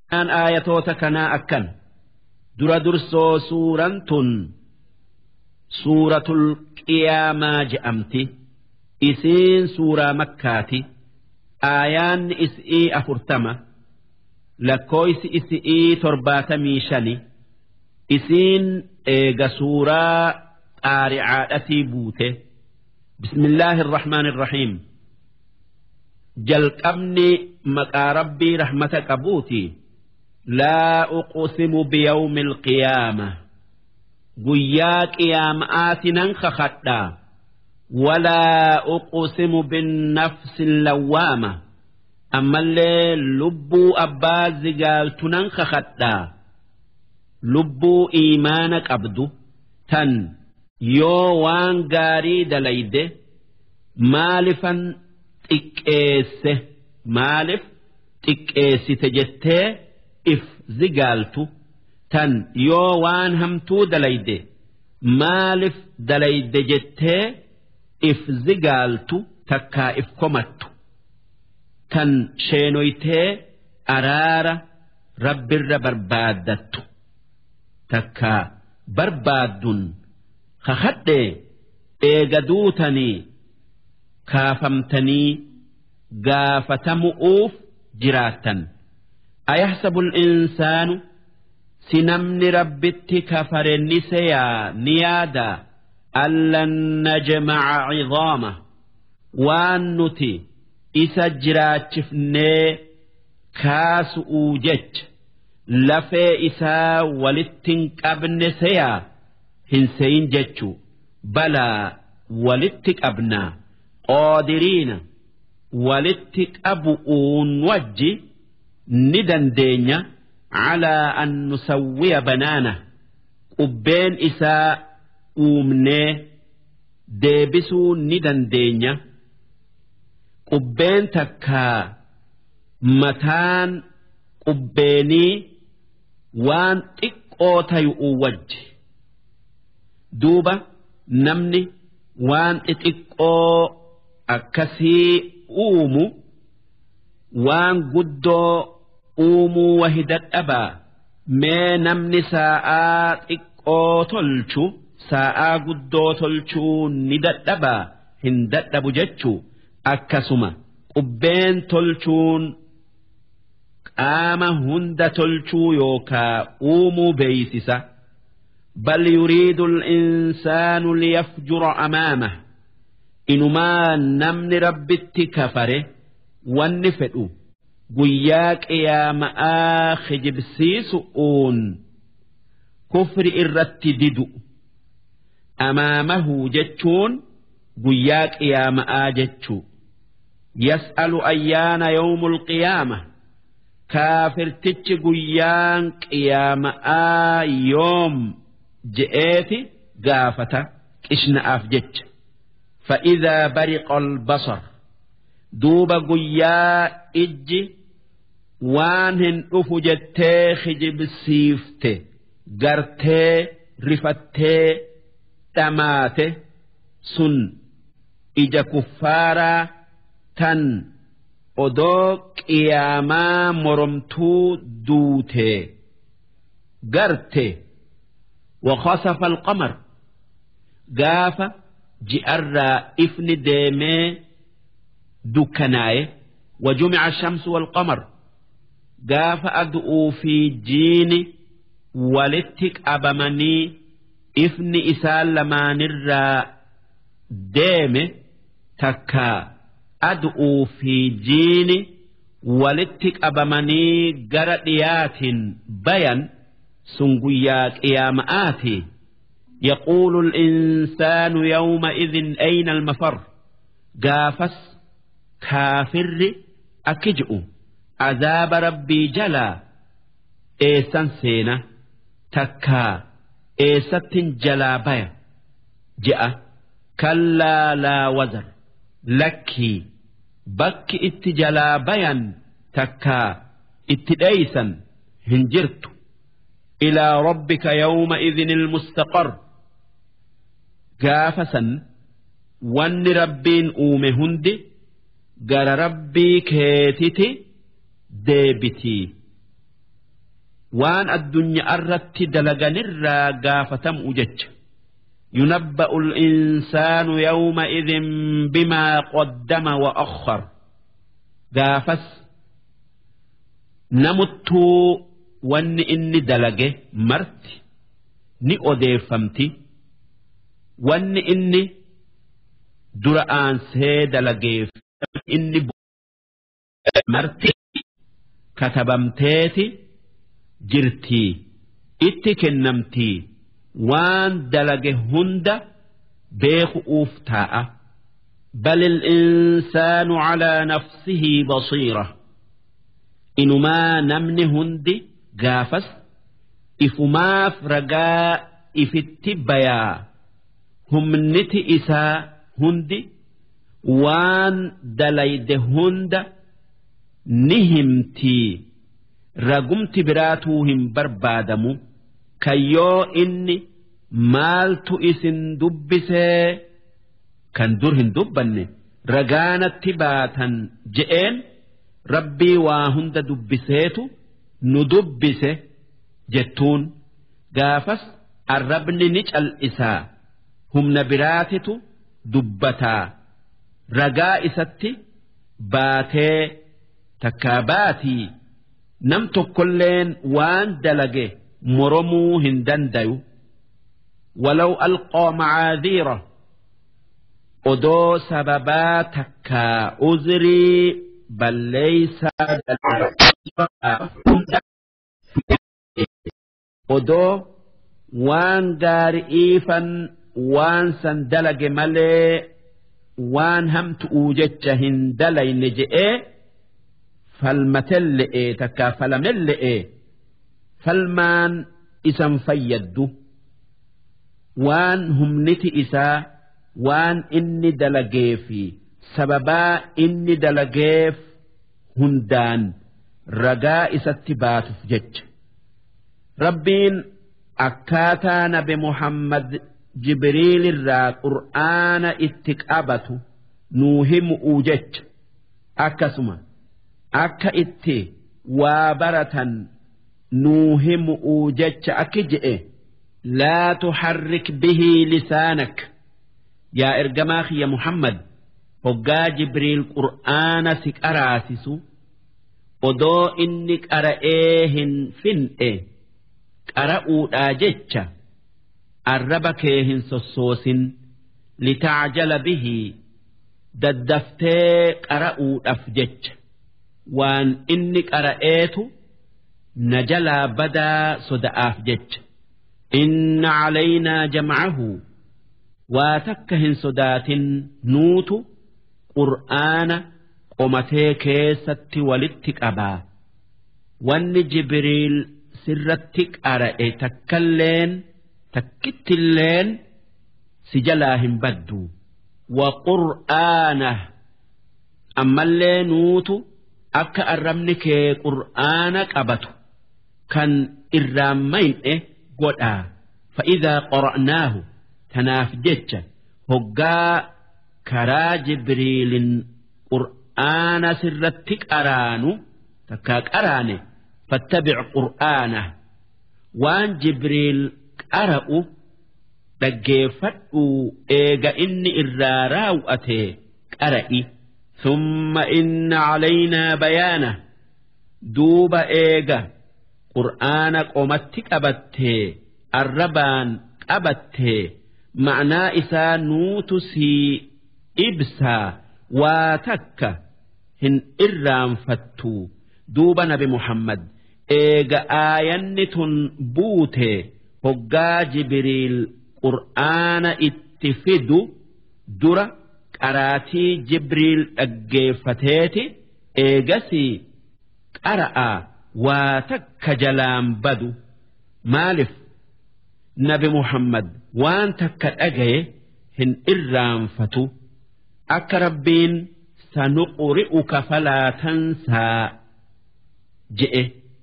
Aan aayatoota kanaa akkan dura dursoo suuraan tun suuratul qiyaamaa je'amti isiin suuraa makkaati aayaanni is'ii afurtama lakkooysi is'ii torbaatamii shani isiin eega suuraa xaaricaadhatii buute bismillaahi irrahmaani irrahiim jalqabni maqaa rabbii rahmata qabuuti laa uqsimu biyawmi alqiyaama guyyaa qiyaama'aati nan kakadhaa walaa uqsimu binnafsi lawwaama ammallee lubbuu abbaa zigaaltu nan kakadhaa lubbuu iimaana qabdu tan yoo waan gaarii dalayde maalifan xiqqeesse maalif xiqqeessite jettee if zigaaltu tan yoo waan hamtuu dalayde maalif dalayde jettee if zigaaltu takkaa if komattu tan sheenoytee araara rabbirra barbaaddattu takkaa barbaaddun kakadhee eega duutanii kaafamtanii gaafatamu'uuf jiraattan ayahsabu insaanu si namni rabbitti kafare ni seyaa ni yaadaa allan najmaca cidaama waan nuti isa jiraachifnee kaasu'uu jecha lafee isaa walittin qabne seyaa hin seyin jechuu balaa walitti qabnaa qoodiriina walitti qabu'uun wajji ni dandeenya calaa an nusawwiya banaana qubbeen isaa uumnee deebisuu ni dandeenya qubbeen takkaa mataan qubbeenii waan xiqqoo tayu'u wajji duuba namni waan xixiqqoo akkasii uumu waan guddoo uumuu wahi dadhabaa mee namni saa'aa xiqqoo tolchu saa'aa guddoo tolchuu ni dadhabaa hin dadhabu jechuu akkasuma qubbeen tolchuun qaama hunda tolchuu yookaa uumuu beeysisa bal yuriidu insaanu liyafjura amaamah inumaa namni rabbitti kafare wanni fedhu guyyaa qiyaama'aa kijibsiisu'uun kufri irratti didu amaamahu jechuun guyyaa qiyaama'aa jechuu yas'alu ayyaana yawmul qiyaama kaafirtichi guyyaan qiyaama'aa yoom je'eeti gaafata qishna'aaf jecha فإذا برق البصر دوب قيا إج وانهن أفجتي خجب سيفته قرتي رفتي تماته سن إجا كفارا تن odoo qiyaamaa moromtuu duute garte وخسف القمر gaafa ji'arraa ifni deemee dukkanaaye وجمع الشمس والقمر gaafa adu'uu fi jiini walitti qabamanii ifni isaan lamaanirraa deeme takkaa adu'uu fi jiini walitti qabamanii gara dhiyaatiin bayan sun guyyaa qiyaama'aati يقول الإنسان يومئذ أين المفر قافس كافر أكجئ عذاب ربي جلا إيسان سينا تكا إيست جلا بيا جاء كلا لا وزر لكي بك اتجلا بيا تكا اتديسا هنجرت إلى ربك يومئذ المستقر قافسا وان ربين أومي هندي قال ربي كيتتي deebitii waan addunyaa irratti dalaganirraa gaafatamu jecha ينبأ الإنسان يومئذ بما قدم وأخر قافس نمتو وان إني دلقه مرت ni odeeffamti wanni inni dura aansee dalageef inni marti katabamteeti jirtii itti kennamtii waan dalage hunda beeku'uuf taa'a بل الإنسان على نفسه بصيرة إنما نمن هندي قافس ifumaaf ragaa ifitti bayaa humniti isaa hundi waan dalayde hunda ni himtii ragumti biraatuu hin barbaadamu kayyoo inni maaltu isin dubbisee kan dur hin dubbanne ragaanatti baatan je'een rabbii waa hunda dubbiseetu nu dubbise. jettuun gaafas arrabni ni cal'isaa humna biraatitu dubbataa ragaa isatti baatee takkaa baatii nam tokkolleen waan dalage moromuu hin dandayu ولو ألقى معاذيره odoo sababaa takkaa uzrii balleeysaa odoo waan gaari'iifan waan san dalage malee waan hamtu'uu jecha hin dalayne je'ee falmatelle'ee takkaa falamelle'ee falmaan isan fayyaddu waan humniti isaa waan inni dalagee fi sababaa inni dalageef hundaan ragaa isatti baatuuf jecha. rabbiin akkaataa nabi muhammad jibriilirraa qur'aana itti qabatu nuu himu'uu jecha akkasuma akka itti waa baratan nuu himu'uu jecha akki je'e laa tuharrik bihii lisaanak yaa ergamaa kiyya muhammad hoggaa jibriil qur'aana si qaraasisu odoo inni qara'ee hin fin'e qara'uudhaa jecha arraba kee hin sossoosin litacjala bihii daddaftee qara'uudhaaf jecha waan inni qara'eetu na jalaa badaa soda'aaf jecha inna calaynaa jamcahu waa takka hin sodaatin nuutu qur'aana qomatee keessatti walitti qabaa wanni jibriil sirratti qara'e takkalleen takkittilleen si jalaa hin baddu wa qur'aana ammallee nuutu akka arrabni kee qur'aana qabatu kan irraan mayne godhaa fa'idaa qora'naahu tanaaf jecha hoggaa karaa jibriilin qur'aana sirratti qaraanu takkaa qaraane fattabic qur'aana waan jibriil qara'u dhaggeeffadhu eega inni irraa raawwate qara'i ثم إن علينا بيانه دوب إيجا قرآن قومت قبته الربان قبته معنى إسا نوتسي إبسا واتك هن إرام فتو دوب نبي محمد إيجا آينة بوته هقا جبريل قرآن اتفدو درة qaraatii jibriil dhaggeeffateeti eegasii qara'a waa takka jalaan badu maalif nabi muhammad waan takka dhagaye hin irraanfatu akka rabbiin sanuqri'uka falaa tansaa je'e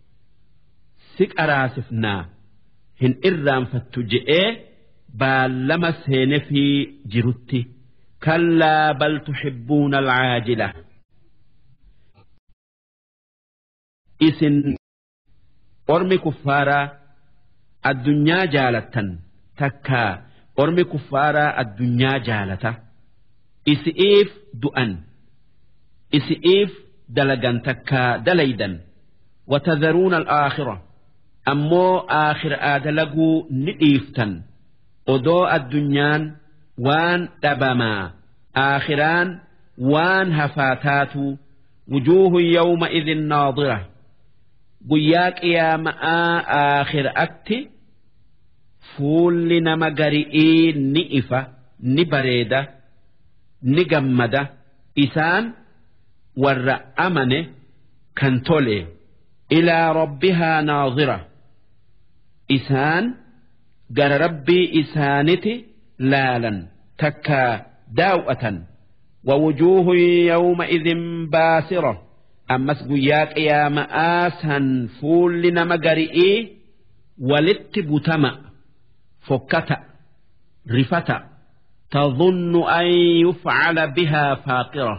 si qaraasifnaa hin irraanfattu je'ee baallama seenefii jirutti. كلا بل تحبون العاجلة إسن ormi kuffaaraa addunyaa jaalattan takkaa ormi kuffaaraa addunyaa jaalata isi'iif du'an isi'iif dalagan takkaa dalaydan watadharuuna alaakhira ammoo aakhiraa dalaguu ni dhiiftan odoo addunyaan waan dhabamaa aakhiraan waan hafaa taatu wujuuhu yawma idin naadira guyyaa qiyaama'aa aakhiraatti fuulli nama gari'ii ni ifa ni bareeda ni gammada isaan warra amane kan tole ilaa rabbihaa naadira isaan gara rabbii isaaniti laalan takkaa daaw'atan ووجوه يومئذ باسرة أمس قياك يا مآسا فول نما قرئي ولت بتمأ فكتا رفتا تظن أن يفعل بها فاقرة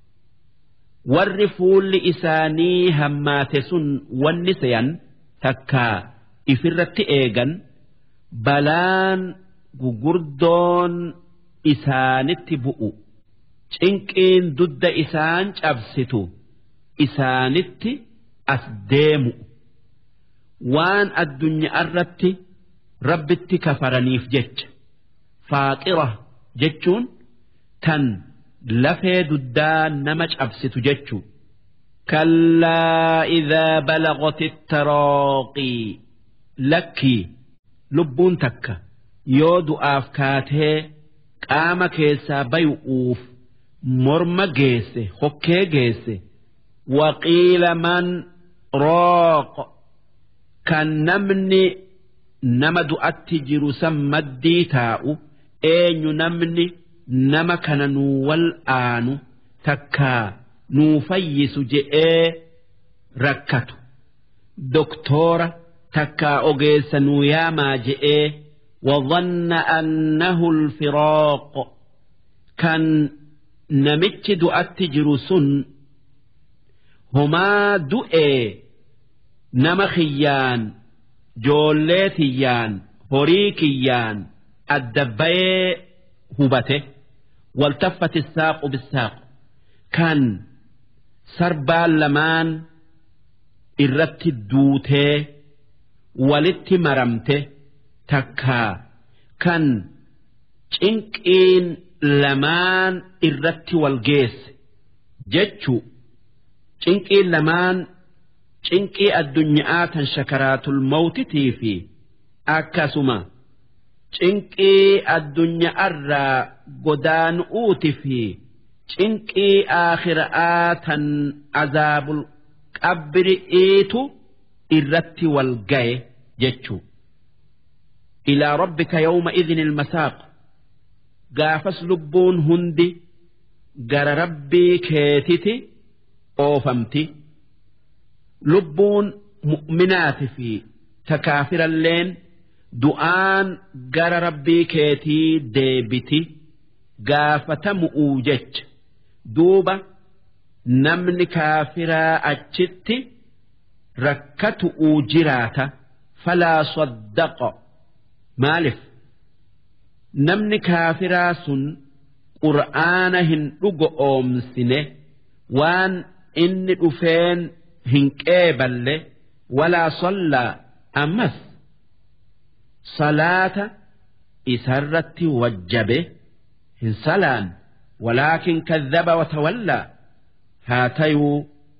والرفول لإساني هماتس والنسيا تكا إفرت إيغا بلان gugurdoon isaanitti bu'u cinqiin dudda isaan cabsitu isaanitti as deemu waan addunyaa irratti rabbitti kafaraniif jecha faaqira jechuun tan lafee duddaa nama cabsitu jechuu كلا إذا بلغت التراقي لكي لبون تكه yoo du'aaf kaatee qaama keessaa bayu'uuf morma geesse hokkee geesse waqiila man rooq kan namni nama du'atti jiru san maddii taa'u eenyu namni nama kana nuu wal aanu takkaa nuu fayyisu je'ee rakkatu doktoora takkaa ogeessa nuu yaamaa je'ee وظن أنه الفراق كان نمت دؤت جرسن هما دؤي نمخيان جوليتيان هريكيان الدبي هبته والتفت الساق بالساق كان سربال لمان إرت الدوته ولت مرمته takkaa kan cinqiin lamaan irratti wal geesse jechu cinqiin lamaan cinqii addunyaa tan shakaraatul mawtitii fi akkasuma cinqii addunyaarraa godaanu'uuti fi cinqii aakhira'aa tan azaabul qabri'iitu irratti wal gaye jechuu إلى ربك يومئذ المساق قافس لبون هندي قر ربي كيتتي أوفمتي لبون مؤمنات في تكافر اللين دعان قر ربي كيتي ديبتي قافة مؤوجج دوبة نمن كافرا أجتي ركت أوجراتا فلا صدق Maaliif namni kaafiraa sun qur'aana hin dhugo oomsine waan inni dhufeen hin qeeballe walaa sollaa ammas salaata isarratti wajjabe hin salaan walaakin kadhaba watawallaa haa tayuu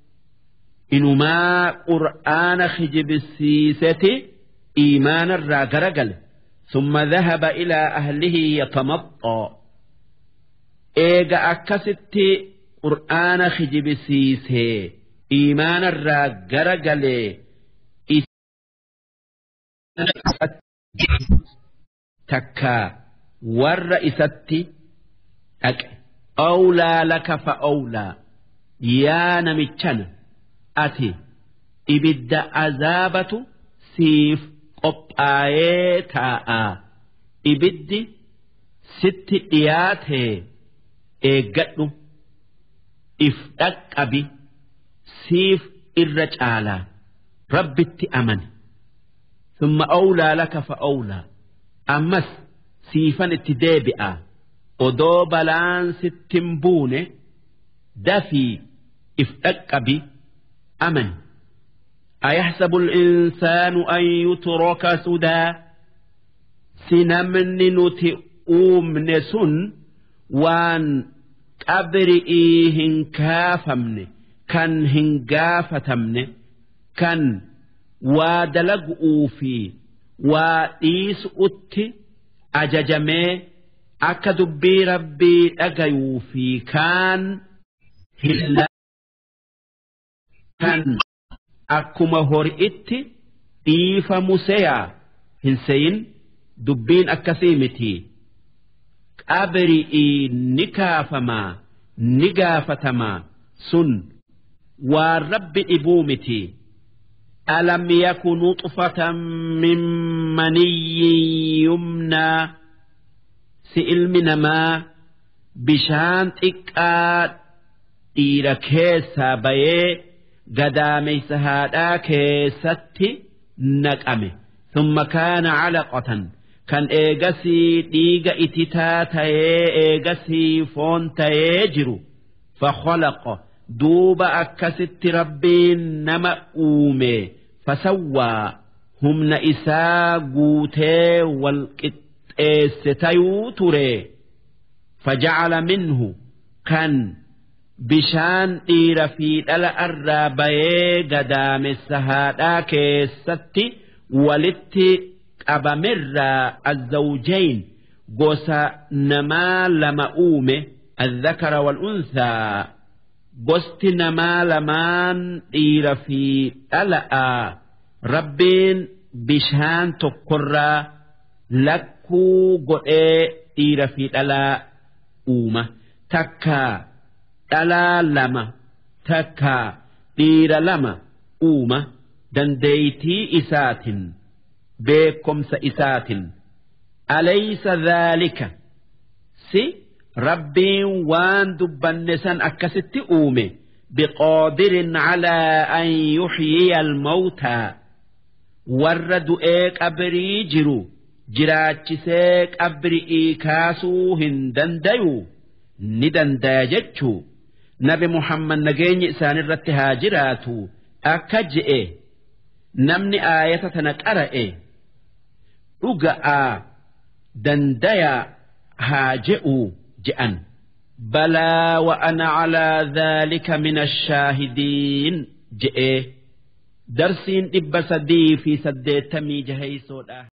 inumaa qur'aana kijibsiiseti iimaanarraa garagale ثم ذهب إلى أهله يتمطى إيجا أكست قرآن خجب سيسي إيمان الراجر قلي تكا والرئيستي أك أولى لك فأولى يا نمتشن أتي إبد عذابة سيف qophaa'ee taa'a ibiddi sitti dhiyaatee eeggadhu if dhaqqabi siif irra caalaa rabbitti amane ثم أولى لك فأولى أمس سيفن اتدابئا odoo balaan sittin buune dafii if dhaqqabi amani أيحسب الإنسان أن يترك سدى سنمن نتئوم نسن وان قبرئي هنكافمن كان هنقافتمن كان وادلقوا في وديس أتي أججمي akka dubbii rabbii dhagayuu fi kaan hilla kan akkuma hori'itti dhiifamu seyaa hin seyin dubbiin akkasii miti qabri'ii ni kaafamaa ni gaafatamaa sun waan rabbi dhibuu miti ألم يك نطفة من مني يمنى si ilmi namaa bishaan xiqqaa dhiira keessaa bayee gadaameysa haadhaa keessatti naqame thumma kaana calaqatan kan eegasii dhiiga ititaa tayee eegasii foon tayee jiru fakhalaqa duuba akkasitti rabbiin nama uume fasawwaa humna isaa guutee walqixxe eesse tayuu ture fajacala minhu kan bishaan dhiira fi dhala irraa bayee gadaamessa haadhaa keessatti walitti qabamirraa azzawjayn gosa namaa lama uume الذكر والأنثى gosti namaa lamaan dhiira fi dhala'a rabbiin bishaan tokkorraa lakka kuu godhee dhiira fi dhalaa uuma takkaa dhalaa lama takkaa dhiira lama uuma dandeeytii isaatin beekomsa isaatin alaysa dhaalika si rabbiin waan dubbanne san akkasitti uume biqaadirin calaa an yuxyiya almawtaa warra du'ee qabrii jiru jiraachisee qabri'ii kaasuu hin dandayu ni dandaya jechuu nabi muhammad nageenyi isaanirratti haa jiraatu akka je'e namni aayata tana qara'e dhuga'aa dandayaa haa je'uu je'an balaa wa ana calaa dhaalika min ashaahidiin je'ee darsiin dhibba sadii fi saddeettamii jaheysoodha